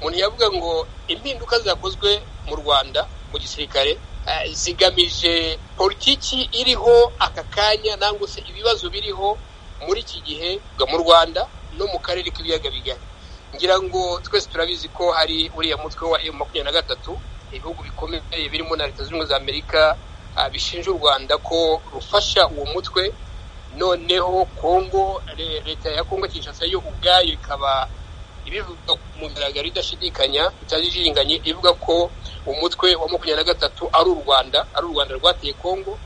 umuntu yavuga ngo impinduka zakozwe mu rwanda mu gisirikare zigamije politiki iriho aka kanya nangwa se ibibazo biriho muri iki gihe mu rwanda no mu karere k'ibiyaga bigari ngira ngo twese turabizi ko hari uriya mutwe wa emu makumyabiri na gatatu ibihugu bikomeye birimo na leta zunze ubumwe za amerika bishinja u rwanda ko rufasha uwo mutwe noneho kongo leta ya kongo kinshasa yo ubwayo ikaba ibivuga ku mugaragaro idashidikanya itajijinganye ivuga ko umutwe wa makumyabiri na gatatu ari u rwanda ari u rwanda rwateye kongo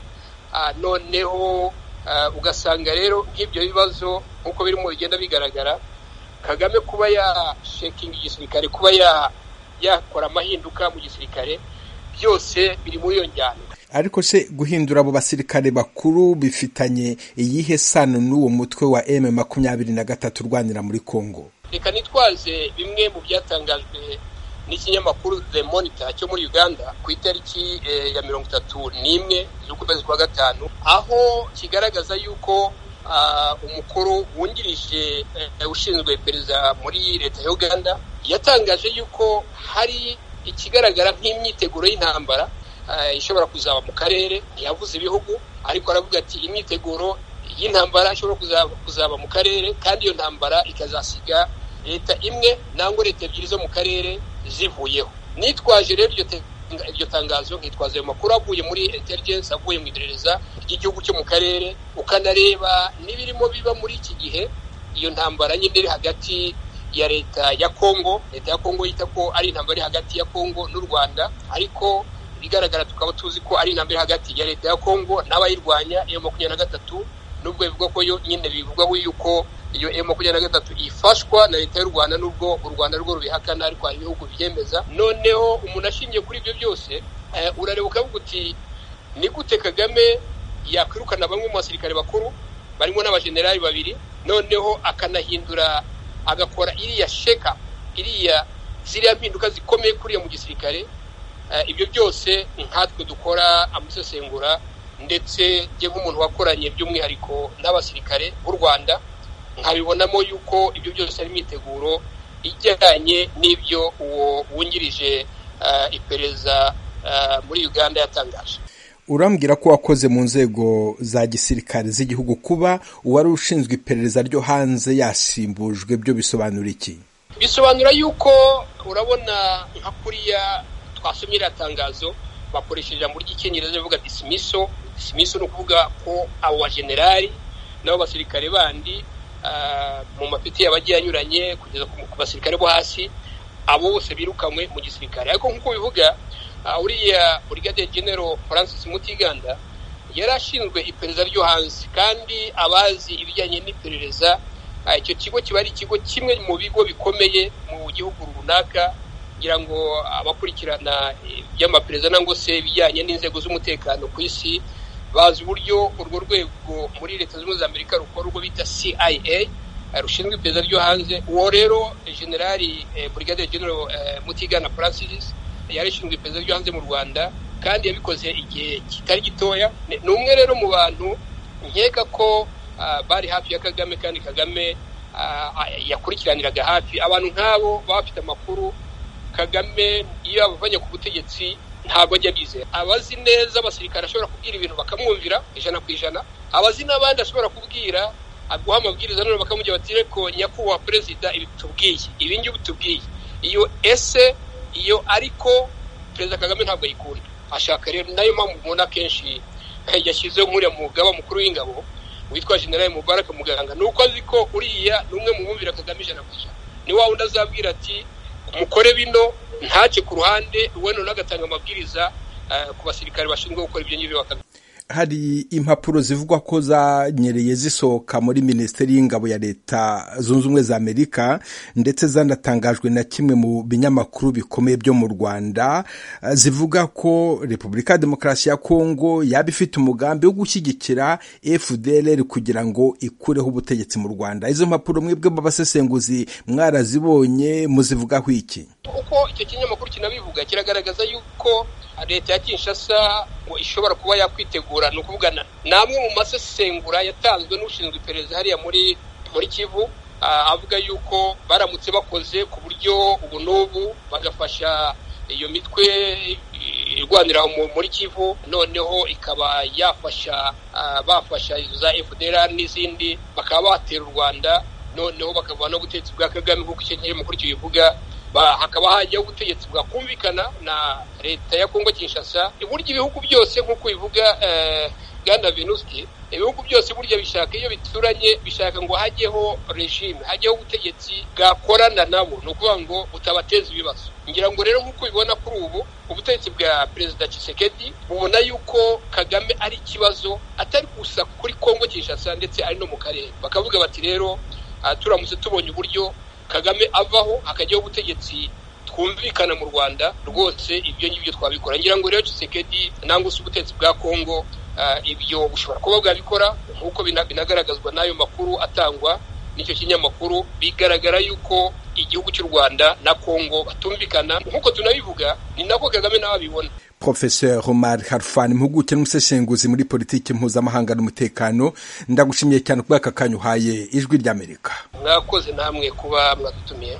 noneho ugasanga rero nk'ibyo bibazo nk'uko birimo bigenda bigaragara kagame kuba yashekinga igisirikare kuba yakora amahinduka mu gisirikare byose biri muri iyo njyana ariko se guhindura abo basirikare bakuru bifitanye iyihe sano n'uwo mutwe wa emu makumyabiri na gatatu urwanira muri kongo reka nitwaze bimwe mu byatangajwe n'ikinyamakuru the monitor cyo muri uganda ku itariki ya mirongo itatu n'imwe z'ukwezi kwa gatanu aho kigaragaza y'uko umukuru wungirije ushinzwe perezida muri leta ya uganda yatangaje y'uko hari ikigaragara nk'imyiteguro y'intambara ishobora kuzaba mu karere ntiyavuze ibihugu ariko aravuga ati imyiteguro y'intambara ishobora kuzaba mu karere kandi iyo ntambara ikazasiga leta imwe nangwa leta ebyiri zo mu karere zivuyeho nitwaje rero iryo tangazo nkitwaza ayo makuru avuye muri intelligence avuye mu iperereza ry'igihugu cyo mu karere ukanareba n'ibirimo biba muri iki gihe iyo ntambara nyine iri hagati ya leta ya kongo leta ya kongo yita ko ari intambara iri hagati ya kongo n'u rwanda ariko bigaragara tukaba tuzi ko ari intambwe hagati ya leta ya kongo n'abayirwanya emu makumyabiri na gatatu nubwo bivugwa ko yo nyine bivugwaho yuko iyo emu makumyabiri na gatatu ifashwa na leta y'u rwanda nubwo u rwanda rwo rubihakana ariko hari ibihugu byemeza noneho umuntu ashingiye kuri ibyo byose urareba ukavuga uti ni gute kagame yakwirukana bamwe mu basirikare bakuru barimo n'abajenerali babiri noneho akanahindura agakora iriya sheka iriya ziriya mpinduka zikomeye kuriya mu gisirikare ibyo byose nkatwe dukora amusesengura ndetse njye nk'umuntu wakoranye by'umwihariko n'abasirikare b'u rwanda nkabibonamo yuko ibyo byose ari imyiteguro ijyanye n'ibyo uwo wungirije iperereza muri uganda yatangaje urambwira ko wakoze mu nzego za gisirikare z'igihugu kuba uwari ushinzwe iperereza ryo hanze yasimbujwe byo bisobanura iki bisobanura yuko urabona nka kuriya twasomye iriya tangazo bakoresheje ijambo ry'icyongereza bavuga disimiso disimiso ni ukuvuga ko abo bajenerali n'abo basirikare bandi mu mapeti yabagiye anyuranye kugeza ku basirikare bo hasi abo bose birukanywe mu gisirikare ariko nk'uko bivuga uriya Brigadier General Francis Mutiganda yari ashinzwe iperereza ryo hanze kandi abazi ibijyanye n'iperereza icyo kigo kiba ari ikigo kimwe mu bigo bikomeye mu gihugu runaka kugira ngo abakurikirana iby'amaperereza nangwa se ibijyanye n'inzego z'umutekano ku isi bazi uburyo urwo rwego muri leta zunze ubumwe za amerika rukora urwo bita CIA rushinzwe iperereza ryo hanze uwo rero generali brigadier general mutigana francis yari ishinzwe iperereza ryo hanze mu rwanda kandi yabikoze igihe kitari gitoya ni umwe rero mu bantu nkeka ko bari hafi ya kagame kandi kagame yakurikiraniraga hafi abantu nk'abo baba bafite amakuru kagame iyo abavanye ku butegetsi ntabwo ajya abizera abazi neza abasirikare ashobora kubwira ibintu bakamwumvira ijana ku ijana abazi n'abandi ashobora kubwira aguha amabwiriza none bakamubwira bati reko nyakubahwa perezida ibi tubwiye ibi ngibi tubwiye iyo ese iyo ariko perezida kagame ntabwo ayikunda ashaka rero nayo mpamvu mubona akenshi yashyizeho nk'uriya mugaba mukuru w'ingabo witwa generali mubaraka muganga ni uko azi ko uriya ni umwe mu bumvira kagame ijana ku ijana ni wa wundi azabwira ati umukore bino ntacye ku ruhande we noneho agatanga amabwiriza ku basirikare bashinzwe gukora ibyo ngibyo bakabikora hari impapuro zivugwa ko zanyereye zisohoka muri minisiteri y'ingabo ya leta zunze ubumwe za amerika ndetse zanatangajwe na kimwe mu binyamakuru bikomeye byo mu rwanda zivuga ko repubulika ya demokarasi ya kongo yaba ifite umugambi wo gushyigikira fdr kugira ngo ikureho ubutegetsi mu rwanda izo mpapuro mwebwe b'abasesenguzi mwarazibonye muzivugaho iki uko icyo kinyamakuru kinabivuga kiragaragaza yuko leta ya kinshasa ngo ishobora kuba yakwitegura ni ukuvuga ni amwe mu masesengura yatanzwe n'ushinzwe iperereza hariya muri muri kivu avuga yuko baramutse bakoze ku buryo ubu n'ubu bagafasha iyo mitwe irwanira muri kivu noneho ikaba yafasha bafasha izo za fdr n'izindi bakaba batera u rwanda noneho bakava no ubutegetsi bwa kagame nk'uko icyo kinyamakuru kibivuga hakaba hajyaho ubutegetsi bwakumvikana na leta ya kongo kinshasa burya ibihugu byose nk'uko bivuga bwana venusti ibihugu byose burya bishaka iyo bituranye bishaka ngo hajyeho regime hajyeho ubutegetsi bwakorana nabo ni ukuvuga ngo butabateza ibibazo ngira ngo rero nk'uko ubibona kuri ubu ubutegetsi bwa perezida Tshisekedi bubona yuko kagame ari ikibazo atari gusa kuri kongo kinshasa ndetse ari no mu karere bakavuga bati rero turamutse tubonye uburyo kagame avaho hakajyaho ubutegetsi twumvikana mu rwanda rwose ibyo ngibyo twabikora ngira ngo rero Tshisekedi nangwa se ubutegetsi bwa kongo ibyo bushobora kuba bwabikora nk'uko binagaragazwa n'ayo makuru atangwa n'icyo kinyamakuru bigaragara yuko igihugu cy'u rwanda na kongo batumvikana nk'uko tunabivuga ni nako kagame nawe abibona Professor Omar Harfan impuguke n'umusesenguzi muri politiki mpuzamahanga n'umutekano ndagushimiye cyane kubw'aka kanya uhaye ijwi ry'amerika mwakoze namwe kuba mwadutumiye